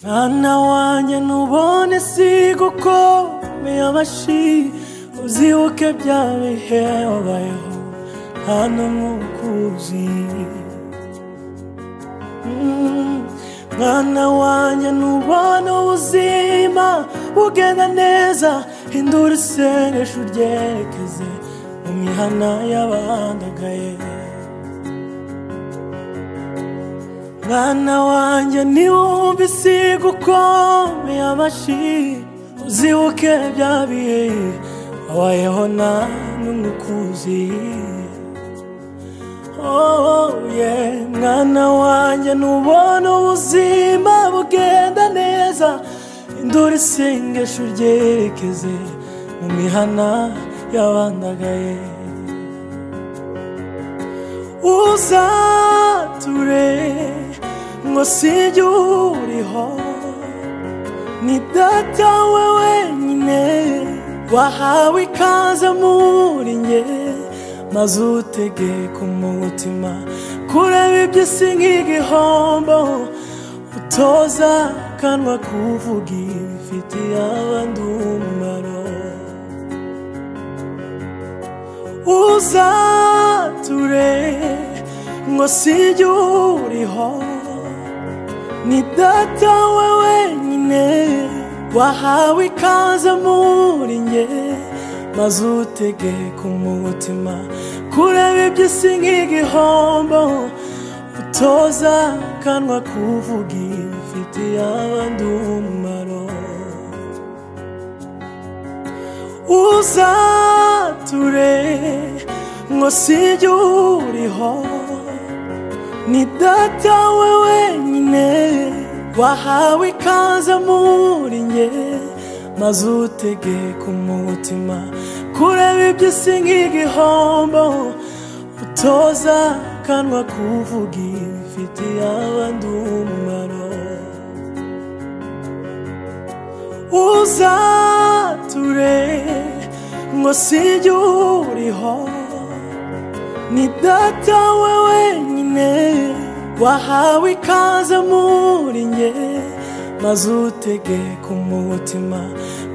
mwana wanjye ntubone si gukomeye amashi uzibuke bya bihe wabayeho nta n'umwe ukuzi Mm, mwana wanjye ntubone ubuzima bugenda neza hindura isengesho uryerekeze mu mihana y'abandagaye mwana wanjye ntiwumve isiga ukomeye amashi uzibuke bya bihe wabayeho nta n'umwe ukuzi Oh, yeah. mwana wanjye ntubona ubuzima bugenda neza induru isengesho uryerekeze mu mihana y'abandagaye uzature ngo sijye uriho ni data we wenyine wahawe ikaze muri nge maze utegeka umutima kureba iby'isi nk'igihombo utoza kanwa kuvuga ifitiye abandi umumaro uzature ngo sijye uriho ni data we wenyine wahawe ikaze muri nge maze utegeka umutima kureba iby'isi nk'igihombo utoza kanwa kuvuga ifitiye abandi umumaro uzature ngo sijye uriho ni data we wenyine wahawe ikaze muri nge maze utegeka umutima kureba iby'isi nk'igihombo utoza kanwa kuvuga ifitiye abandi umumaro uzature ngo sijye uriho ni data we wenyine wahawe ikaze muri nge maze utegeka umutima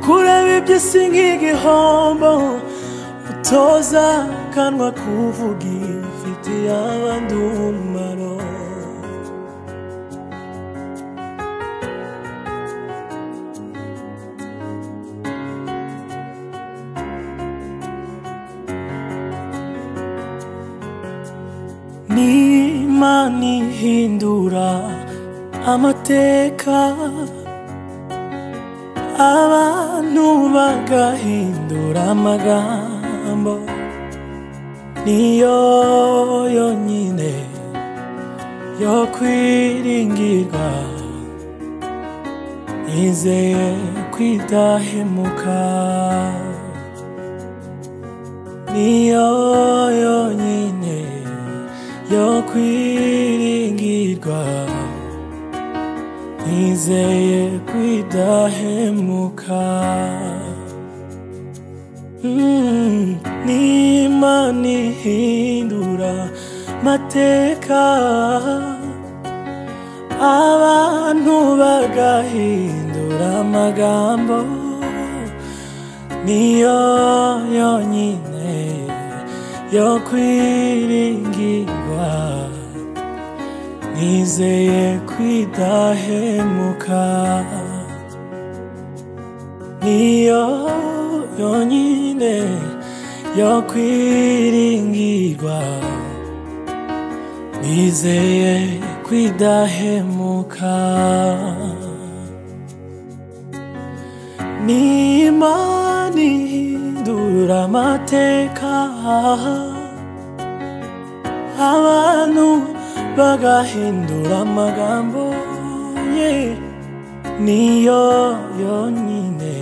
kureba iby'isi nk'igihombo utoza kanwa kuvuga ifitiye abandi umumaro n'imana ihindura amateka abantu bagahindura amagambo niyo yonyine yo kwiringirwa nizeye kwidahemuka niyo yonyine yo kwiringirwa nizeye kwidahemuka Mm, n'imana ihindura mateka abantu bagahindura amagambo niyo yonyine yo kwiringirwa nizeye kwidahemuka niyo yonyine yo kwiringirwa nizeye kwidahemuka n'imana ihindura amateka abantu bagahindura amagambo ye niyo yonyine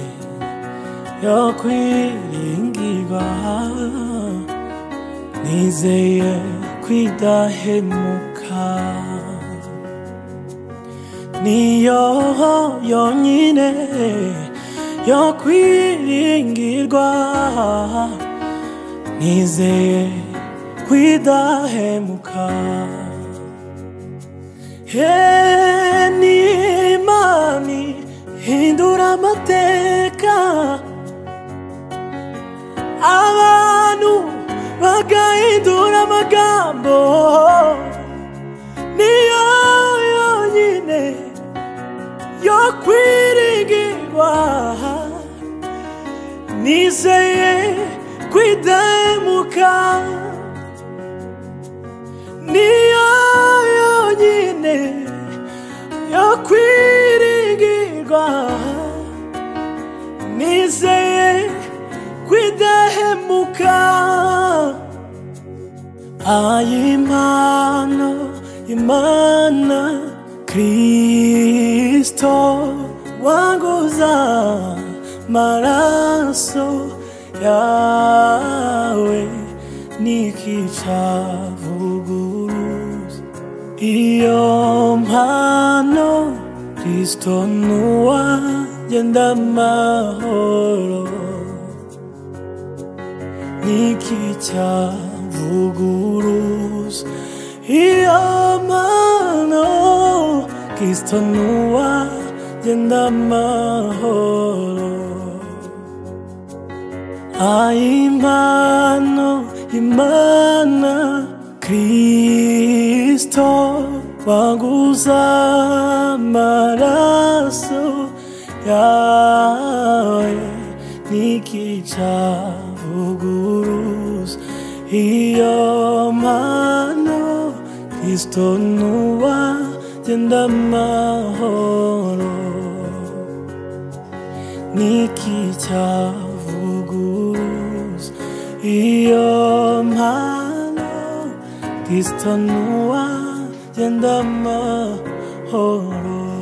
yo kwiringirwa nizeye kwidahemuka niyo yonyine yo kwiringirwa nizeye kwidahemuka he n'imana kwiringirwa nizeye kwidahemuka niyo yonyine yo kwiringirwa nizeye kwidahemuka ayimana imana kristo wanguza maraso yawe nikicavuguruza iyo mpano kristo nuwagenda mahoro n'ikicyavuguruz iyo mano kristo nuwa genda amahoro ayimano imana kristo waguza amaraso yawe nikicavuguruza iyo mano kristo nuwa genda amahoro nikicavuguruza iyo mano kristo nuwa genda amahoro